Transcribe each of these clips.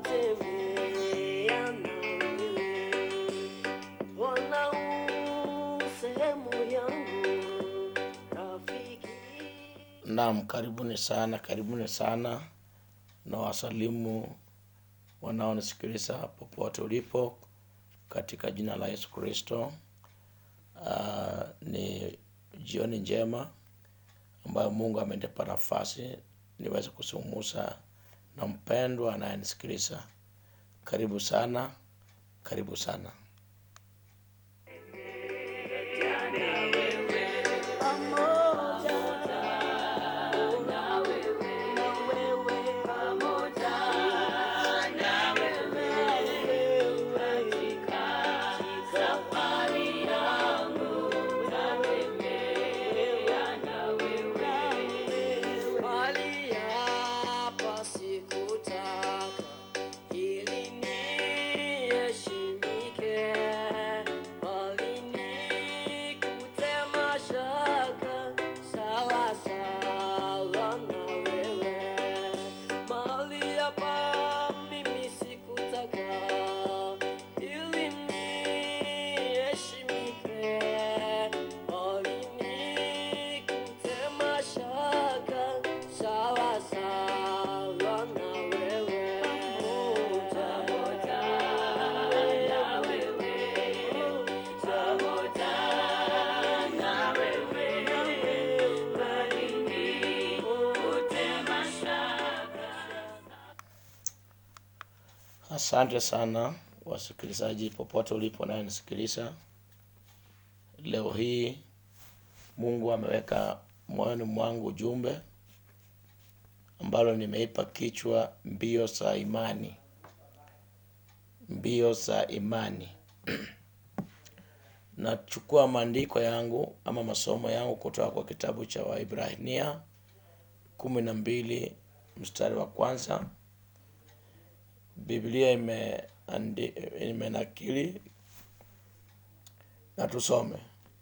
kutembea na wewe. Bwana u sehemu yangu, rafiki Naam, karibuni sana, karibuni sana na wasalimu wanaonisikiliza popote ulipo katika jina la Yesu Kristo. Uh, ni jioni njema ambayo Mungu amenipa nafasi niweze kusumusa na mpendwa anayenisikiliza. Karibu sana, karibu sana. Mahali hapa sikutaka ili niheshimike, bali nikute mashaka sawa sawa na wewe. Mahali hapa mimi sikutaka ili niheshimike, bali nikute mashaka sawa sawa na wewe. Pamoja na wewe, pamoja na wewe, bali nikute mashaka Asante sana wasikilizaji popote ulipo nayenisikiliza. Leo hii Mungu ameweka moyoni mwangu ujumbe ambalo nimeipa kichwa mbio za imani. Mbio za imani. Nachukua maandiko yangu ama masomo yangu kutoka kwa kitabu cha Waibrania kumi na mbili mstari wa kwanza. Biblia imeandi- imenakili na tusome.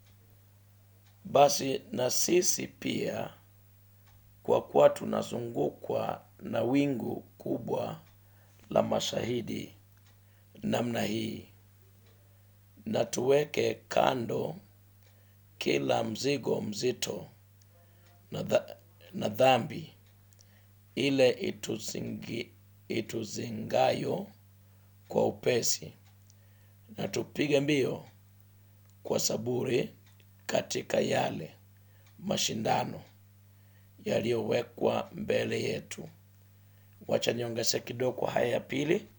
Basi na sisi pia, kwa kuwa tunazungukwa na wingu kubwa la mashahidi namna hii, na tuweke kando kila mzigo mzito na, dha, na dhambi ile ituzingi, ituzingayo kwa upesi, na tupige mbio kwa saburi katika yale mashindano yaliyowekwa mbele yetu. Wacha niongeze kidogo kwa haya ya pili.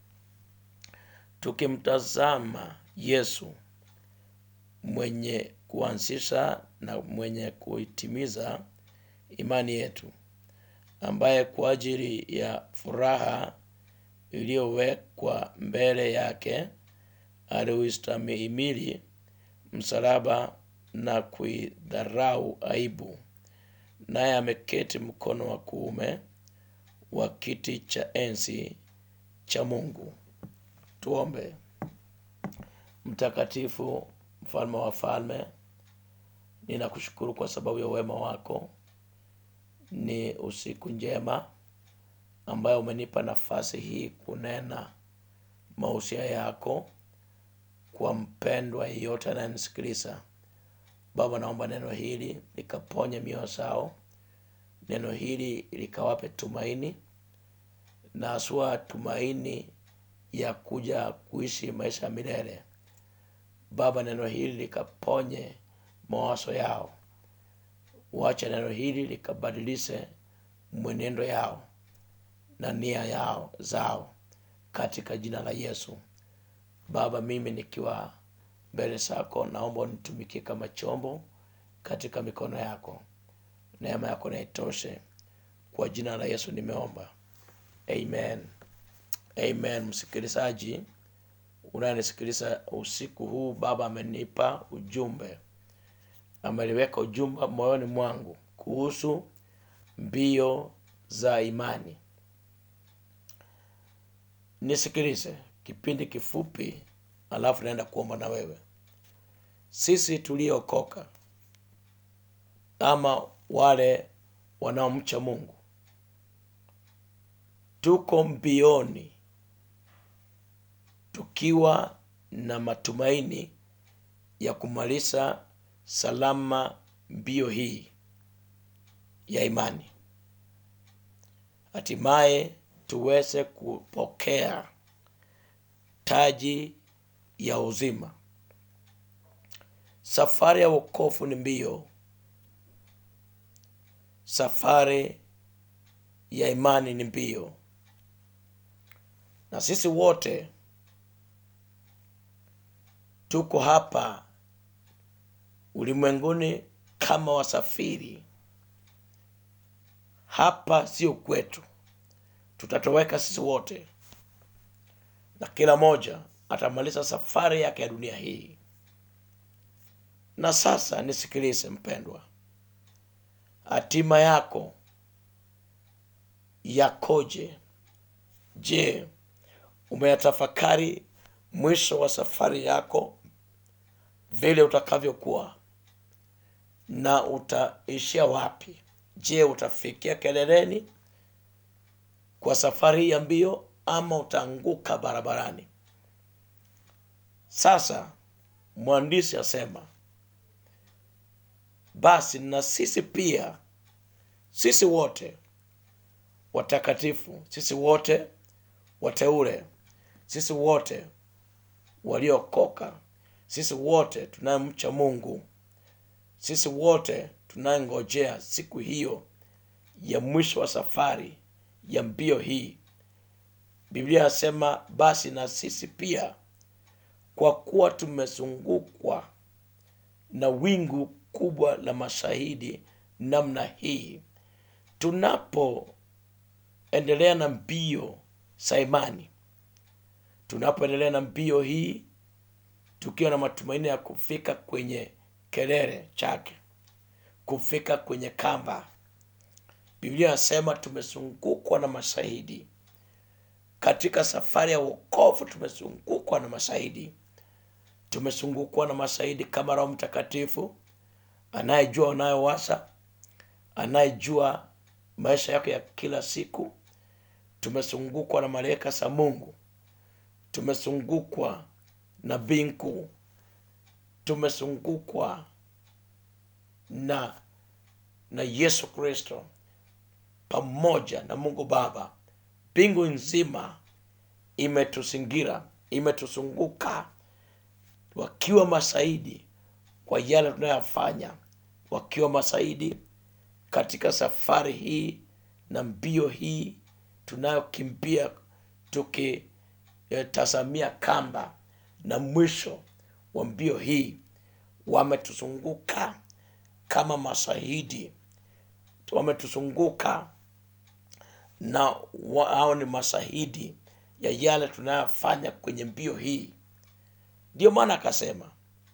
Tukimtazama Yesu mwenye kuanzisha na mwenye kuitimiza imani yetu, ambaye kwa ajili ya furaha iliyowekwa mbele yake aliustahimili msalaba na kuidharau aibu, naye ameketi mkono wa kuume wa kiti cha enzi cha Mungu. Tuombe. Mtakatifu, mfalme wa falme, ninakushukuru kwa sababu ya wema wako. Ni usiku njema ambayo umenipa nafasi hii kunena mausia yako kwa mpendwa yeyote anayenisikiliza. Baba, naomba neno hili likaponye mioyo zao, neno hili likawape tumaini na haswa tumaini ya kuja kuishi maisha ya milele. Baba, neno hili likaponye mawazo yao, wacha neno hili likabadilishe mwenendo yao na nia yao zao katika jina la Yesu. Baba, mimi nikiwa mbele zako, naomba unitumikie kama chombo katika mikono yako. Neema yako na itoshe. Kwa jina la Yesu nimeomba, amen. Amen. Msikilizaji unayenisikiliza usiku huu, Baba amenipa ujumbe, ameliweka ujumbe moyoni mwangu kuhusu mbio za imani. Nisikilize kipindi kifupi, alafu naenda kuomba na wewe. Sisi tuliokoka ama wale wanaomcha Mungu tuko mbioni tukiwa na matumaini ya kumaliza salama mbio hii ya imani, hatimaye tuweze kupokea taji ya uzima. Safari ya wokovu ni mbio, safari ya imani ni mbio, na sisi wote tuko hapa ulimwenguni kama wasafiri. Hapa sio kwetu, tutatoweka sisi wote, na kila moja atamaliza safari yake ya dunia hii. Na sasa nisikilize mpendwa, hatima yako yakoje? Je, umeyatafakari mwisho wa safari yako vile utakavyokuwa na utaishia wapi? Je, utafikia keleleni kwa safari hii ya mbio ama utaanguka barabarani? Sasa mwandishi asema, basi na sisi pia, sisi wote watakatifu, sisi wote wateule, sisi wote waliokoka, sisi wote tunayemcha Mungu, sisi wote tunayengojea siku hiyo ya mwisho wa safari ya mbio hii. Biblia inasema basi na sisi pia, kwa kuwa tumezungukwa na wingu kubwa la mashahidi namna hii, tunapoendelea na mbio za imani, tunapoendelea na mbio hii tukiwa na matumaini ya kufika kwenye kelele chake, kufika kwenye kamba. Biblia inasema tumezungukwa na mashahidi katika safari ya wokovu. Tumezungukwa na mashahidi, tumezungukwa na mashahidi kama Roho Mtakatifu anayejua unayowasa, anayejua maisha yako ya kila siku. Tumezungukwa na malaika za Mungu, tumezungukwa na mbingu, tumezungukwa na na Yesu Kristo pamoja na Mungu Baba. Mbingu nzima imetuzingira, imetuzunguka, wakiwa mashahidi kwa yale tunayoyafanya, wakiwa mashahidi katika safari hii na mbio hii tunayokimbia, tukitazamia kamba na mwisho wa mbio hii. Wametuzunguka kama mashahidi, wametuzunguka na wao ni mashahidi ya yale tunayofanya kwenye mbio hii. Ndio maana akasema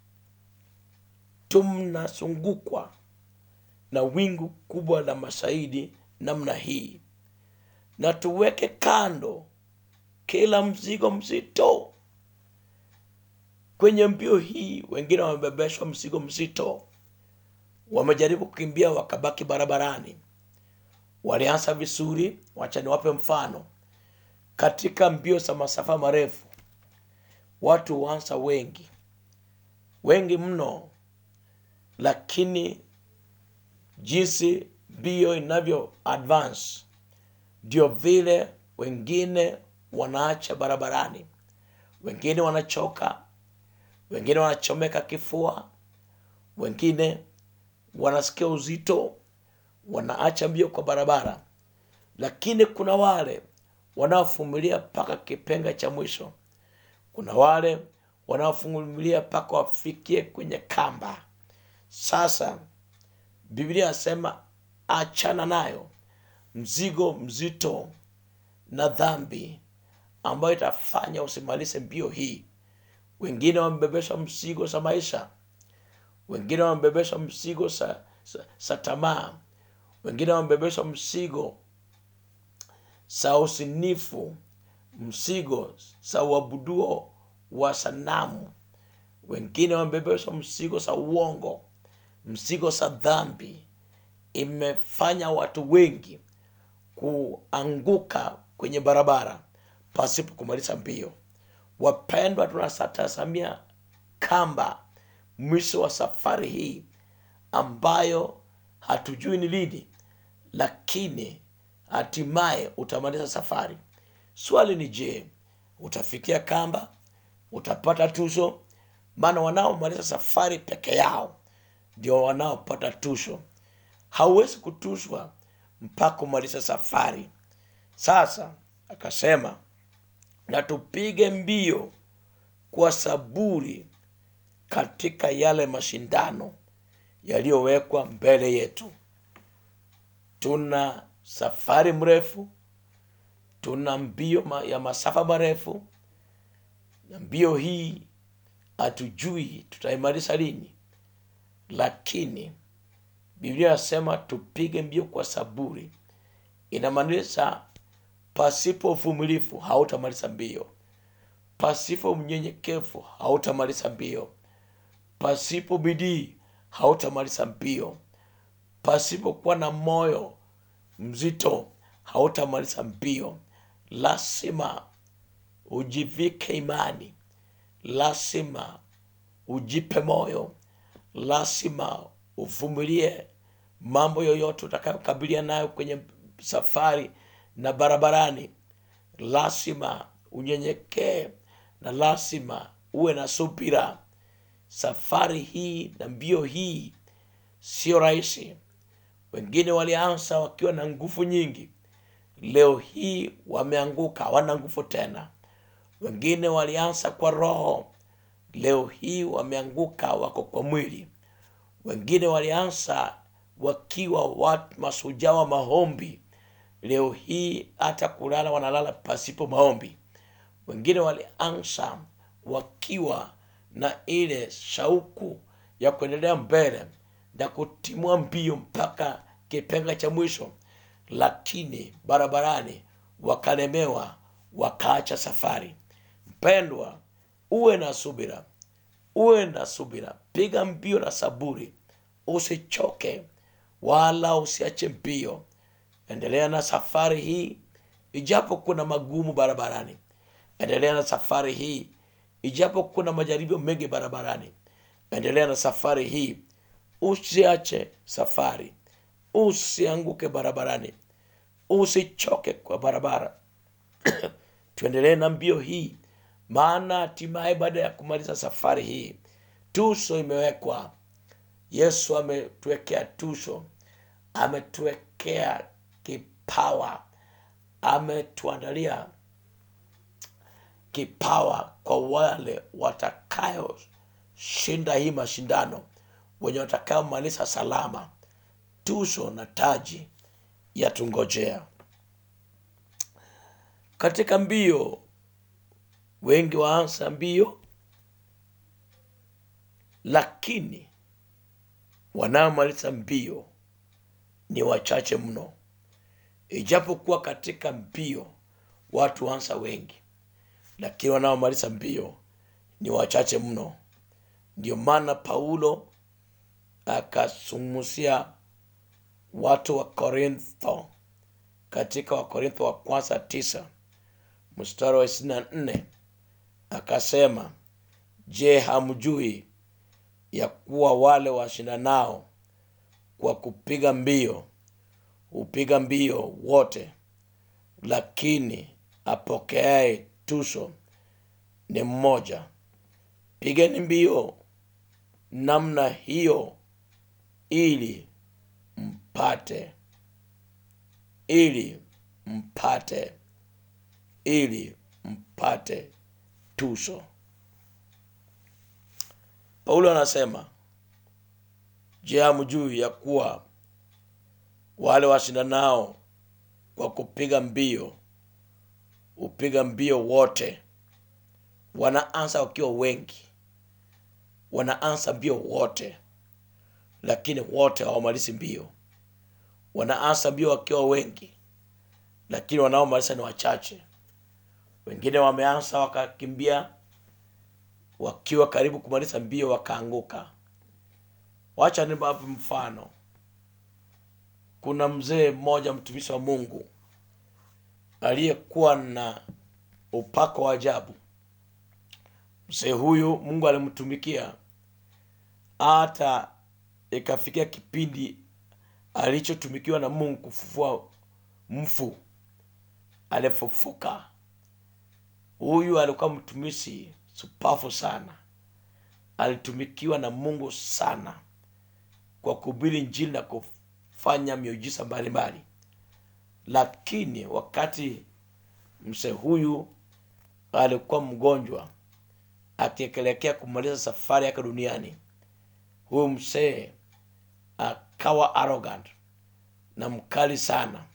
tunazungukwa na wingu kubwa la mashahidi namna hii, na tuweke kando kila mzigo mzito kwenye mbio hii. Wengine wamebebeshwa mzigo mzito, wamejaribu kukimbia wakabaki barabarani. Walianza vizuri. Wacha niwape mfano. Katika mbio za masafa marefu, watu huanza wengi wengi mno, lakini jinsi mbio inavyo advance ndio vile wengine wanaacha barabarani, wengine wanachoka, wengine wanachomeka kifua, wengine wanasikia uzito, wanaacha mbio kwa barabara. Lakini kuna wale wanaovumilia mpaka kipenga cha mwisho. Kuna wale wanaovumilia mpaka wafikie kwenye kamba. Sasa Biblia inasema achana nayo mzigo mzito na dhambi ambayo itafanya usimalize mbio hii. Wengine wamebebeshwa mzigo za maisha, wengine wamebebeshwa mzigo za, za, za tamaa, wengine wamebebeshwa mzigo za usinifu, mzigo za uabuduo wa sanamu, wengine wamebebeshwa mzigo za uongo, mzigo za dhambi. Imefanya watu wengi kuanguka kwenye barabara pasipo kumaliza mbio. wapendwa tunatazamia kamba mwisho wa safari hii ambayo hatujui ni lini lakini hatimaye utamaliza safari swali ni je utafikia kamba utapata tuzo maana wanaomaliza safari peke yao ndio wanaopata tuzo hauwezi kutuzwa mpaka umalize safari sasa akasema na tupige mbio kwa saburi katika yale mashindano yaliyowekwa mbele yetu tuna safari mrefu tuna mbio ma- ya masafa marefu na mbio hii hatujui tutaimaliza lini lakini biblia inasema tupige mbio kwa saburi inamaanisha pasipo uvumilivu hautamaliza mbio pasipo unyenyekevu hautamaliza mbio pasipo bidii hautamaliza mbio pasipokuwa na moyo mzito hautamaliza mbio lazima ujivike imani lazima ujipe moyo lazima uvumilie mambo yoyote utakayokabilia nayo kwenye safari na barabarani lazima unyenyekee na lazima uwe na subira safari hii na mbio hii sio rahisi wengine walianza wakiwa na nguvu nyingi leo hii wameanguka hawana nguvu tena wengine walianza kwa roho leo hii wameanguka wako kwa mwili wengine walianza wakiwa watu masujaa wa maombi leo hii hata kulala wanalala pasipo maombi wengine walianza wakiwa na ile shauku ya kuendelea mbele na kutimua mbio mpaka kipenga cha mwisho lakini barabarani wakalemewa wakaacha safari mpendwa uwe na subira uwe na subira piga mbio na saburi usichoke wala usiache mbio endelea na safari hii ijapo kuna magumu barabarani endelea na safari hii ijapo kuna majaribio mengi barabarani endelea na safari hii usiache safari usianguke barabarani usichoke kwa barabara tuendelee na mbio hii maana hatimaye baada ya kumaliza safari hii tuso imewekwa yesu ametuwekea tuso ametuwekea kipawa ametuandalia kipawa kwa wale watakayoshinda hii mashindano wenye watakayomaliza salama tuso na taji yatungojea katika mbio wengi waanza mbio lakini wanaomaliza mbio ni wachache mno ijapokuwa katika mbio watu wansa wengi lakini wanaomaliza mbio ni wachache mno ndio maana paulo akasumusia watu wa korintho katika wakorintho wa kwanza tisa mstari wa ishirini na nne akasema je hamjui ya kuwa wale washindanao kwa kupiga mbio hupiga mbio wote lakini apokeaye tuso ni mmoja pigeni mbio namna hiyo ili mpate ili mpate ili mpate tuso paulo anasema je hamjui ya kuwa wale washindanao kwa kupiga mbio hupiga mbio wote wanaanza wakiwa wengi wanaanza mbio wote lakini wote hawamalizi mbio wanaanza mbio wakiwa wengi lakini wanaomaliza ni wachache wengine wameanza wakakimbia wakiwa karibu kumaliza mbio wakaanguka wacha nibape mfano kuna mzee mmoja mtumishi wa mungu aliyekuwa na upako wa ajabu mzee huyu mungu alimtumikia hata ikafikia kipindi alichotumikiwa na mungu kufufua mfu alifufuka huyu alikuwa mtumishi supafu sana alitumikiwa na mungu sana kwa kuhubiri njili na kufanya miujiza mbalimbali lakini wakati mzee huyu alikuwa mgonjwa akielekea kumaliza safari yake duniani huyu mzee akawa arrogant na mkali sana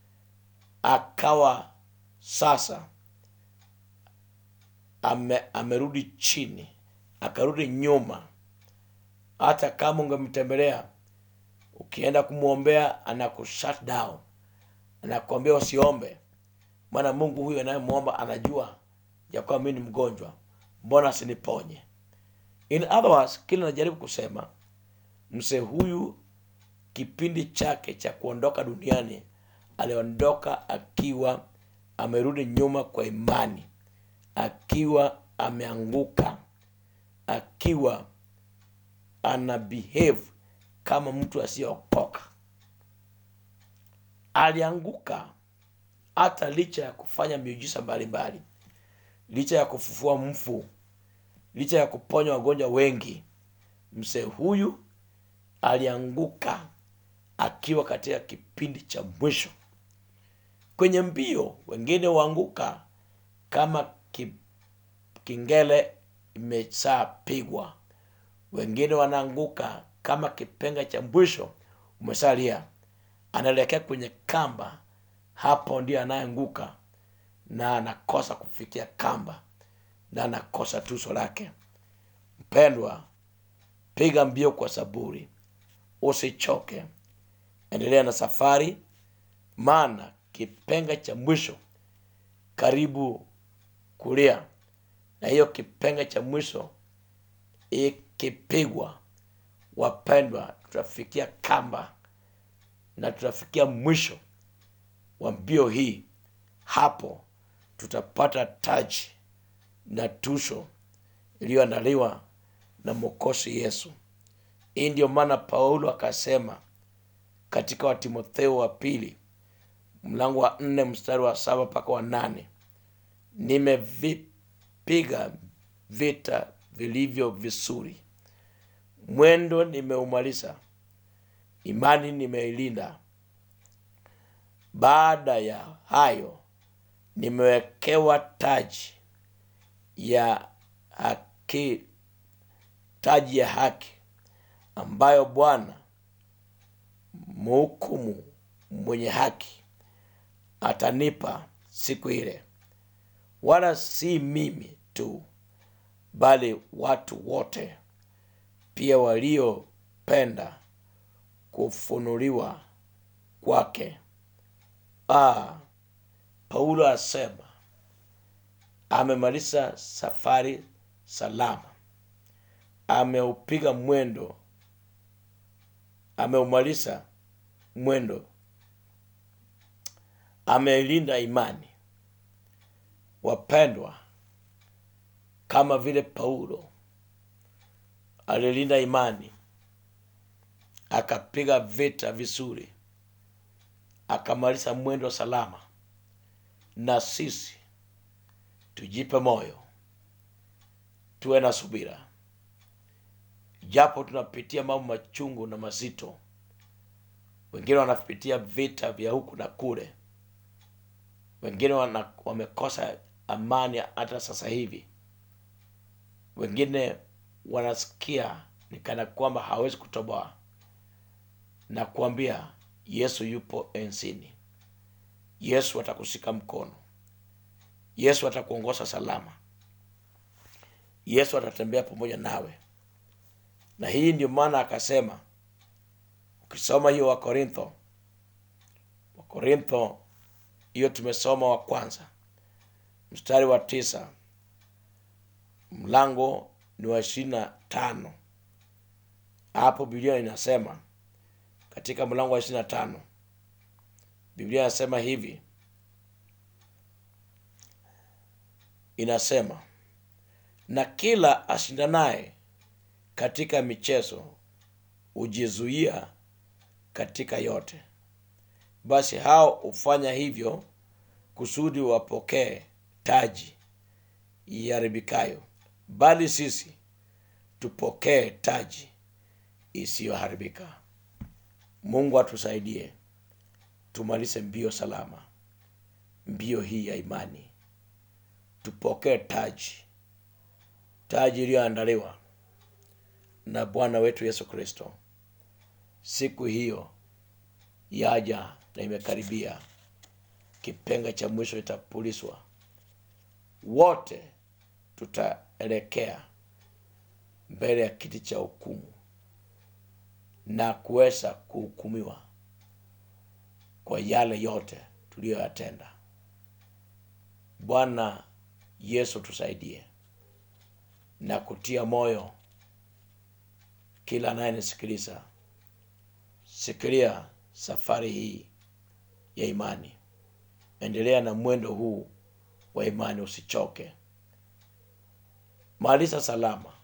akawa sasa ame, amerudi chini akarudi nyuma hata kama ungemtembelea ukienda kumwombea anakushut down anakuambia usiombe maana mungu huyu anayemwomba anajua ya kwamba mi ni mgonjwa mbona asiniponye in other words kile najaribu kusema mzee huyu kipindi chake cha kuondoka duniani aliondoka akiwa amerudi nyuma kwa imani akiwa ameanguka akiwa ana behave kama mtu asiyeokoka alianguka hata licha ya kufanya miujiza mbalimbali licha ya kufufua mfu licha ya kuponya wagonjwa wengi mzee huyu alianguka akiwa katika kipindi cha mwisho kwenye mbio wengine huanguka kama ki, kingele imeshapigwa wengine wanaanguka kama kipenga cha mwisho umesalia anaelekea kwenye kamba hapo ndio anayeanguka na anakosa kufikia kamba na anakosa tuso lake mpendwa piga mbio kwa saburi usichoke endelea na safari maana kipenga cha mwisho karibu kulia na hiyo kipenga cha mwisho ikipigwa wapendwa tutafikia kamba na tutafikia mwisho wa mbio hii hapo tutapata taji na tusho iliyoandaliwa na mwokozi yesu hii ndio maana paulo akasema katika watimotheo wa pili mlango wa nne mstari wa saba mpaka wa nane nimevipiga vita vilivyo vizuri mwendo nimeumaliza imani nimeilinda baada ya hayo nimewekewa taji ya haki taji ya haki ambayo bwana mhukumu mwenye haki atanipa siku ile wala si mimi tu bali watu wote pia waliopenda kufunuliwa kwake ah, paulo asema amemaliza safari salama ameupiga mwendo ameumaliza mwendo ameilinda imani wapendwa kama vile paulo alilinda imani akapiga vita vizuri akamaliza mwendo salama na sisi tujipe moyo tuwe na subira japo tunapitia mambo machungu na mazito wengine wanapitia vita vya huku na kule wengine wana, wamekosa amani hata sasa hivi wengine wanasikia ni kana kwamba hawezi kutoboa na kuambia yesu yupo ensini yesu atakushika mkono yesu atakuongoza salama yesu atatembea pamoja nawe na hii ndio maana akasema ukisoma hiyo wakorintho wakorintho hiyo tumesoma wa kwanza mstari wa tisa mlango ni wa ishirini na tano hapo biblia inasema katika mlango wa ishirini na tano biblia inasema hivi inasema na kila ashindanaye katika michezo hujizuia katika yote. Basi hao hufanya hivyo kusudi wapokee taji iharibikayo, bali sisi tupokee taji isiyoharibika. Mungu atusaidie tumalize mbio salama, mbio hii ya imani, tupokee taji, taji iliyoandaliwa na Bwana wetu Yesu Kristo. Siku hiyo yaja na imekaribia, kipenga cha mwisho itapuliswa, wote tutaelekea mbele ya kiti cha hukumu na kuweza kuhukumiwa kwa yale yote tuliyoyatenda. Bwana Yesu tusaidie na kutia moyo kila anayenisikiliza. Sikilia safari hii ya imani, endelea na mwendo huu wa imani, usichoke. Maliza salama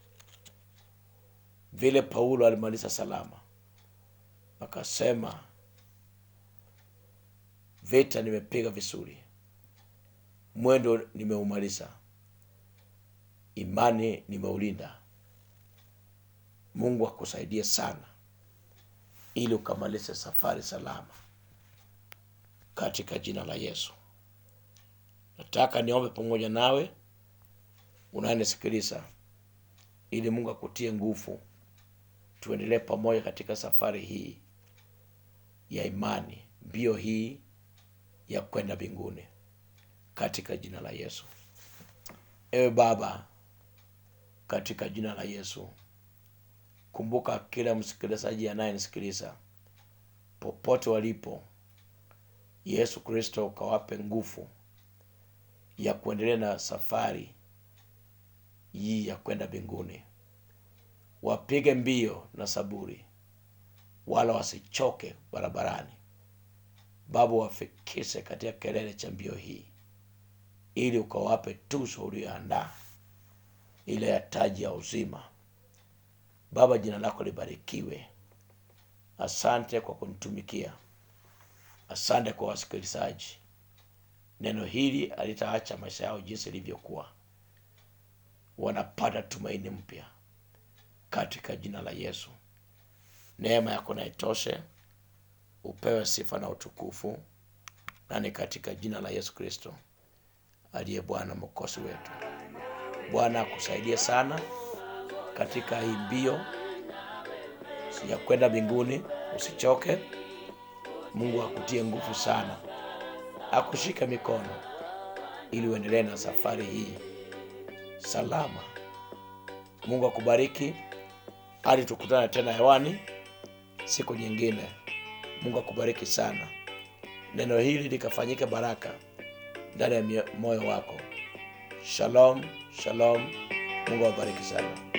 vile Paulo alimaliza salama, akasema vita nimepiga vizuri, mwendo nimeumaliza, imani nimeulinda. Mungu akusaidie sana ili ukamalize safari salama katika jina la Yesu. Nataka niombe pamoja nawe unayenisikiliza, ili Mungu akutie nguvu, tuendelee pamoja katika safari hii ya imani, mbio hii ya kwenda mbinguni katika jina la Yesu. Ewe Baba, katika jina la Yesu, kumbuka kila msikilizaji anayenisikiliza popote walipo. Yesu Kristo ukawape nguvu ya kuendelea na safari hii ya kwenda mbinguni, wapige mbio na saburi, wala wasichoke barabarani. Baba, wafikishe katika kelele cha mbio hii, ili ukawape tuzo uliyoandaa, ile ya taji ya uzima. Baba, jina lako libarikiwe. Asante kwa kunitumikia, asante kwa wasikilizaji. Neno hili alitaacha maisha yao jinsi ilivyokuwa, wanapata tumaini mpya katika jina la Yesu. Neema yako na itoshe, upewe sifa na utukufu, na ni katika jina la Yesu Kristo aliye Bwana mwokozi wetu. Bwana akusaidie sana katika hii mbio ya kwenda mbinguni, usichoke. Mungu akutie nguvu sana, akushike mikono ili uendelee na safari hii salama. Mungu akubariki hadi tukutane tena hewani siku nyingine. Mungu akubariki sana, neno hili likafanyike baraka ndani ya mio- moyo wako. Shalom, shalom. Mungu awabariki sana.